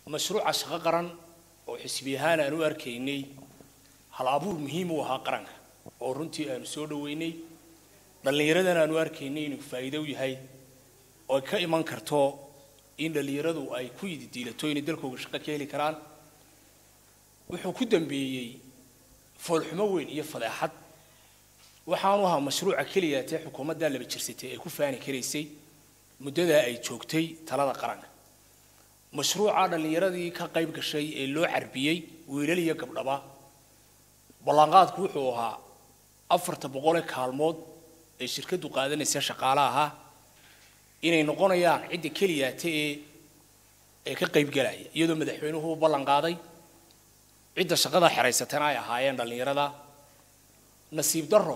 mashruuca shaqo qaran oo xisbi ahaan aan u arkaynay hal abuur muhiim u ahaa qaranka oo runtii aanu soo dhoweynay dhallinyaradan aanu arkaynay inuu faa'iido u yahay oo ay ka iman karto in dhallinyaradu ay ku yididiilato inay dalkooga shaqo ka heli karaan wuxuu ku dambeeyey foolxumo weyn iyo fadeexad waxaanu ahaa mashruuca keliya tee xukuumaddaa laba jirsatay ay ku faani karaysay muddadaa ay joogtay talada qaranka mashruuca dhallinyaradii ka qayb gashay ee loo carbiyey wiilal iyo gabdhaba ballanqaadku wuxuu ahaa afarta boqolee kaalmood ee shirkaddu qaadanaysa shaqaale ahaa inay noqonayaan cidda keliyaata ee ee ka qaybgalaya iyadoo madaxweynuhu u ballan qaaday cidda shaqada xeraysatana ay ahaayeen dhallinyarada nasiib darro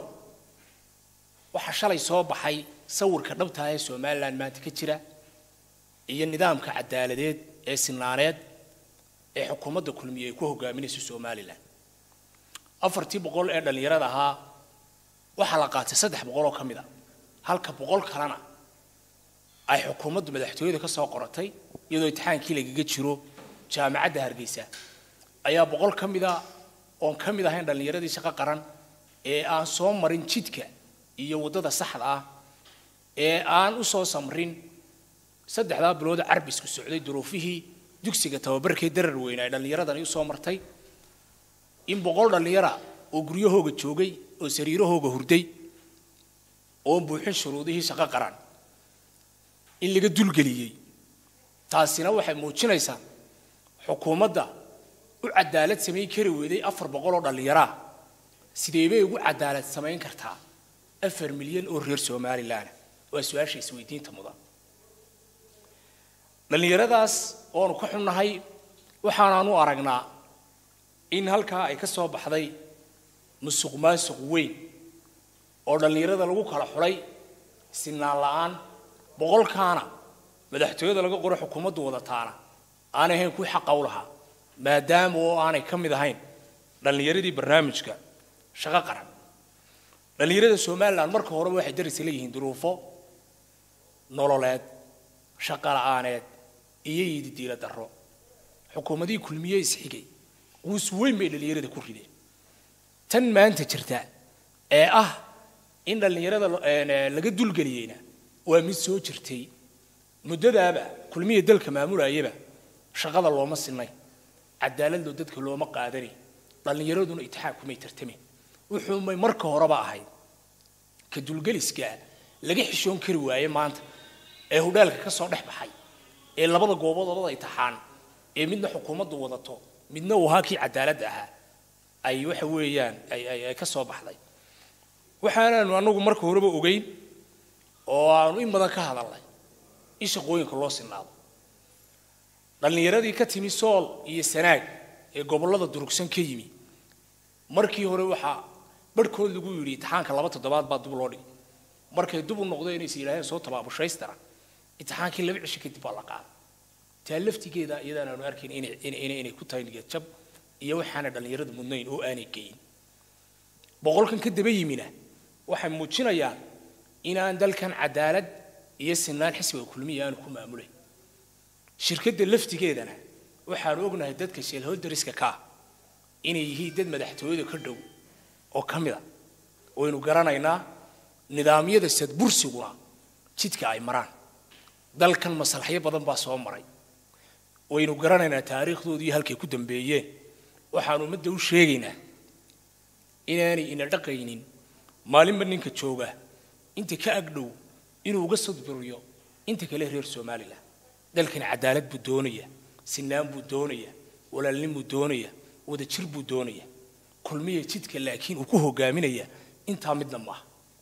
waxaa shalay soo baxay sawirka dhabtaa ee somalilan maanta ka jira iyo nidaamka cadaaladeed ee sinaaneed ee xukuumadda kulmiye ay ku hogaaminayso somalilan afartii boqol ee dhallinyarada ahaa waxaa la qaatay saddex boqol oo ka mid a halka boqol kalena ay xukuumaddu madaxtooyada ka soo qoratay iyadoo imtixaankii lagaga jiro jaamacadda hargeysa ayaa boqol ka mida oon ka mid ahayn dhallinyaradii shaqo qaran ee aan soo marin jidka iyo waddada saxda ah ee aan u soo samrin saddexdaa bilood carbisku socday duruufihii dugsiga tababarkee darar weyne ay dhallinyaradani u soo martay in boqol dhallinyara oo guryahooga joogay oo sariirahooga hurday oon buuxin shuruudihii shaqo qaran in laga dulgeliyey taasina waxay muujinaysaa xukuumadda u cadaalad samayn kari weyday afar boqol oo dhallinyaraa sidee bay ugu cadaalad samayn kartaa afar milyan oo reer somalilan waa su-aasha isweydiinta mudan dhallinyaradaas oonu ka xunnahay waxaanaanu aragnaa in halkaa ay ka soo baxday musuq maasuq weyn oo dhallinyarada lagu kala xulay sinaan la-aan boqolkaana madaxtooyada laga qoro xukuumaddu wadataana aanay ahayn kuwii xaqa u lahaa maadaama oo aanay ka mid ahayn dhallinyaradii barnaamijka shaqo qaran dhallinyarada somalilan marka horeba waxay darisa leeyihiin duruufo nololeed shaqo la-aaneed iyo yididiila darro xukuumadihii kulmiye isxigay quus weyn bay dhallinyarada ku rideen tan maanta jirta ee ah in dhallinyarada laga dulgeliyeyna waa mid soo jirtay muddadaaba kulmiya dalka maamulayaba shaqada looma sinay cadaaladoo dadka looma qaadanay dhallinyaraduna itixaam kumay tartamayn wuxuumay marka horeba ahayd ka dulgeliskaa laga xishoon kari waaye maanta ee hudhaalka ka soo dhex baxay ee labada goobood labada itixaan ee midna xukuumaddu wadato midna uu ahaa kii cadaaladda ahaa ay waxa weeyaan ay ka soo baxday waxaanaanu anagu marka horeba ogeyn oo aanu in badan ka hadalnay in shaqooyinka loo sinaado dhallinyaradii ka timi sool iyo sanaag ee gobollada durugsan ka yimi markii hore waxaa barhkood lagu yidhi imtixaanka laba toddobaad baa dub loo dhigay markay dub u noqdeen inaysa yidhaaheen soo tabaabushaystaran imtixaankii laba cisho kadib baa la qaaday taa laftigeeda iyadaan aanu arkayn inay ku tahay niyadjab iyo waxaana dhallinyarada mudnayn oo aanay geyin boqolkan ka daba yimina waxay muujinayaan inaan dalkan cadaalad iyo sinaan xisbiga kulmiya aanu ku maamulayn shirkadda laftigeedana waxaanu ognahay dadka sheelholdariska kaa inay yihiin dad madaxtooyada ka dhow oo ka mida waynu garanaynaa nidaamyada sadbursiguna jidka ay maraan dalkan maslaxyo badan baa soo maray waynu garanaynaa taariikhdoodii halkay ku dambeeyeen waxaanu ummadda u sheegaynaa inaanay ina dhaqaynin maalinba ninka jooga inta ka agdhow inuu uga sadburiyo inta kale reer somalilan dalkan cadaalad buu doonaya sinaan buu doonaya walaalnin buu doonaya wadajir buu doonaya kulmiya jidka laakiin uu ku hogaaminaya intaa midna maaha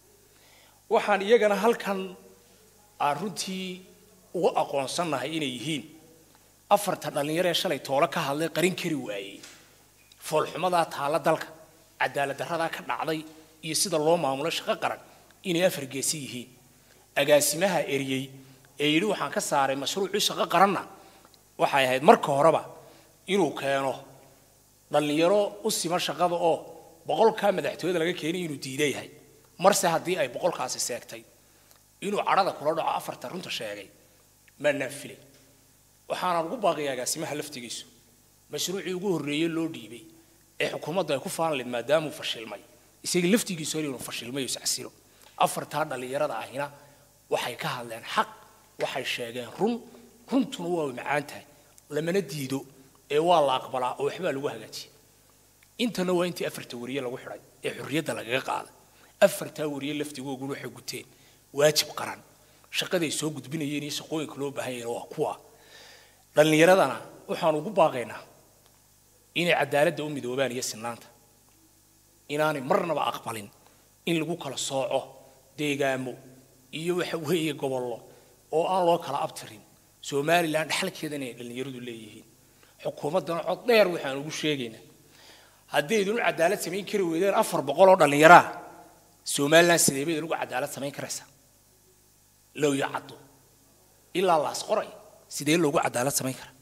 waxaan iyagana halkan aan runtii uga aqoonsannahay inay yihiin afarta dhallinyaro ee shalay toolo ka hadlay qarin kari waayey foolxumadaa taalla dalka cadaalad darradaa ka dhacday iyo sida loo maamulo shaqo qaran inay afar geesi yihiin agaasimaha eriyey ee yidhi waxaan ka saaray mashruucii shaqo qaranna waxay ahayd marka horeba inuu keeno dhallinyaro u sima shaqada oo boqolkaa madaxtooyada laga keenay inuu diida yahay marse haddii ay boqolkaasi seegtay inuu cadhada kula dhaco afarta runta sheegay maanaan filay waxaanaan ugu baaqaya agaasimaha laftigiisu mashruucii ugu horreeyey loo dhiibay ee xukuumaddu ay ku faanlayd maadaamuu fashilmay isaga laftigiisu hor inuu fashilmay oo iscasilo afartaa dhallinyarada ahina waxay ka hadleen xaq waxay sheegeen run runtuna waa macaan tahay lamana diido ee waa la aqbalaa oo waxbaa lagu hagaajiya intana waa intii afarta wariye lagu xidhay ee xorriyadda lagaga qaaday afartaa wariye laftigooguna waxay guteen waajib qaran shaqaday soo gudbinayeen iyo shaqooyinka loo baahan yahen waa kuwa dhallinyaradana waxaan ugu baaqaynaa inay cadaaladda u midoobaan iyo sinaanta inaanay marnaba aqbalin in lagu kala sooco deegaamo iyo waxa weeye gobollo oo aan loo kala abtirin somalilan dhexalkeedana ay dhallinyaradu leeyihiin xukuumaddana cod dheer waxaan ugu sheegaynaa haddaydun cadaalad samayn kari weydeen afar boqol oo dhallinyaraa somalilan sidee bay inugu cadaalad samayn karaysaa low iyo caddo ilaa laas qoray sidee loogu cadaalad samayn karaa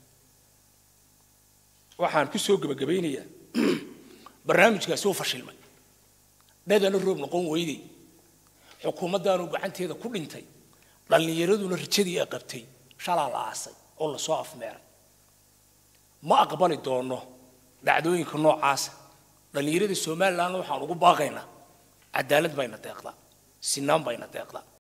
waxaan ku soo gebagabaynayaa barnaamijkaasi uu fashilmay dhadana roob noqon weyday xukuumaddaanu gacanteeda ku dhintay dhallinyaraduna rajadii ay qabtay shalaa la aasay oo lasoo afmeeray ma aqbali doono dhacdooyinka noocaasa dhallinyarada somalilandna waxaan ugu baaqaynaa cadaalad bayna deeqdaa sinaan bayna deeqdaa